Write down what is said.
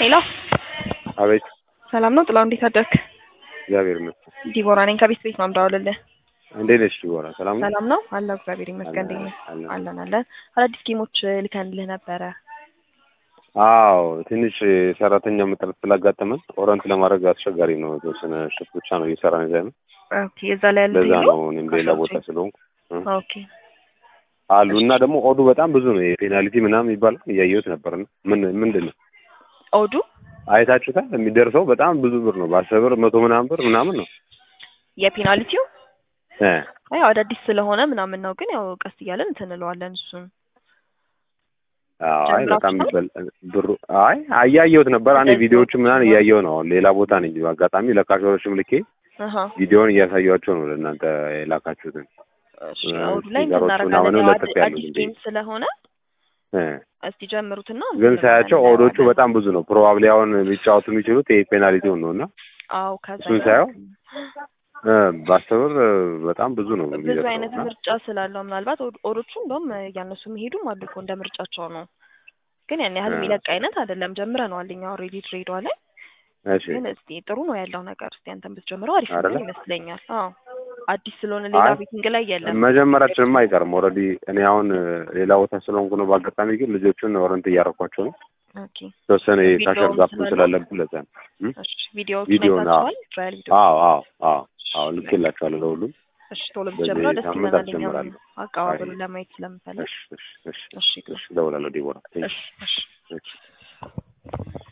ሄሎ አቤት ሰላም ነው ጥላው፣ እንዴት አደርክ? እግዚአብሔር ይመስገን። ዲቦራ ነኝ ከቤት ቤት ነው የምደውልልህ። እንዴት ነሽ ዲቦራ? ሰላም ነው? ሰላም ነው አለሁ፣ እግዚአብሔር ይመስገን። እንዴት ነህ? አለን። አለን አለን። አዳዲስ ጌሞች ልከንልህ ነበረ። አዎ ትንሽ ሰራተኛ መጥረት ስላጋጠመን ኦረንት ለማድረግ አስቸጋሪ ነው። የተወሰነ ሽፍት ብቻ ነው እየሰራን ያለ ነው። ኦኬ፣ እዛ ላይ ያሉት ለዛ የሉ? ነው እኔም ሌላ ቦታ ስለሆንኩ እ ኦኬ አሉ እና ደግሞ ኦዱ በጣም ብዙ ነው። የፔናልቲ ምናምን የሚባለው እያየሁት ነበር። እና ምን ምንድን ነው ኦዱ አይታችሁታል? የሚደርሰው በጣም ብዙ ብር ነው። በአስር ብር መቶ ምናምን ብር ምናምን ነው የፔናልቲው እ ያው አዳዲስ ስለሆነ ምናምን ነው፣ ግን ያው ቀስ እያለን እንትን እንለዋለን እሱን አይ በጣም ጀምራችኋል? ይበል ብሩ አይ እያየሁት ነበር። እኔ እንደዚህ ቪዲዮዎቹ ነው። ምናምን እያየሁ ነው። አሁን ሌላ ቦታ ነኝ። አጋጣሚ ለካሾሮችም ልኬ አሃ ቪዲዮውን እያሳያቸው ነው ለእናንተ የላካችሁትን እሺ እ አውዱ ላይ ሲጋሮቹ እናደርጋለን። ምናምን ያው ለጥፍ አዲ- ያሉት አዲስ እንዴ? ጌም ስለሆነ እ እስቲ ጀምሩትና ግን እንትን ሳያቸው እንላለን፣ ኦዶቹ እናየዋለን። በጣም ብዙ ነው። ፕሮባብሊ አሁን ሊጫወቱ የሚችሉት ይሄ ፔናልቲውን ነው እና አዎ ከዛ እሱን ጋር ሳየው እ በአስር ብር እ በጣም ብዙ ነው ብዙ የሚደርሰው አይነት እና ምርጫ ስላለው ምናልባት ኦድ- ኦዶቹ እንደውም እያነሱ የሚሄዱም አሉ እኮ እንደ ምርጫቸው ነው። ግን ያን ያህል እ የሚለቅ አይነት አይደለም። ጀምረነዋል እኛ ኦልሬዲ ድሬዳዋ ላይ። እሺ ግን እስቲ ጥሩ ነው ያለው ነገር። እስቲ አንተን ብትጀምረው አሪፍ አይደለ? ነው ይመስለኛል። አዎ አዲስ ስለሆነ ሌላ አይ ቤቲንግ ላይ የለም። መጀመራችንም አይቀርም። ኦልሬዲ እኔ አሁን እ ሌላ ቦታ ስለሆንኩ ነው። በአጋጣሚ ግን ልጆቹን ኦረንት እያረኳቸው ነው። ኦኬ የተወሰነ የካሸር ቪዲዮውን ጋፕ ስላለ ስላለብን ለዛ ነው እ እሺ ቪዲዮዎቹን ቪዲዮውን አዎ አይታችኋል? ትራያል ቪዲዮ አዎ አዎ አዎ አዎ ልኬላቸዋለሁ ለሁሉም እሺ ቶሎ ብትጀምረው በዚህ ደስ ሳምንት ይለናል። እኛም አስጀምራለሁ። አይ አቀባበሉን ለማየት ስለምፈልግ። እሺ እሺ እሺ እሺ እሺ እደውላለሁ ዲቦራ። ቴንክ እሺ እሺ ዩ። እሺ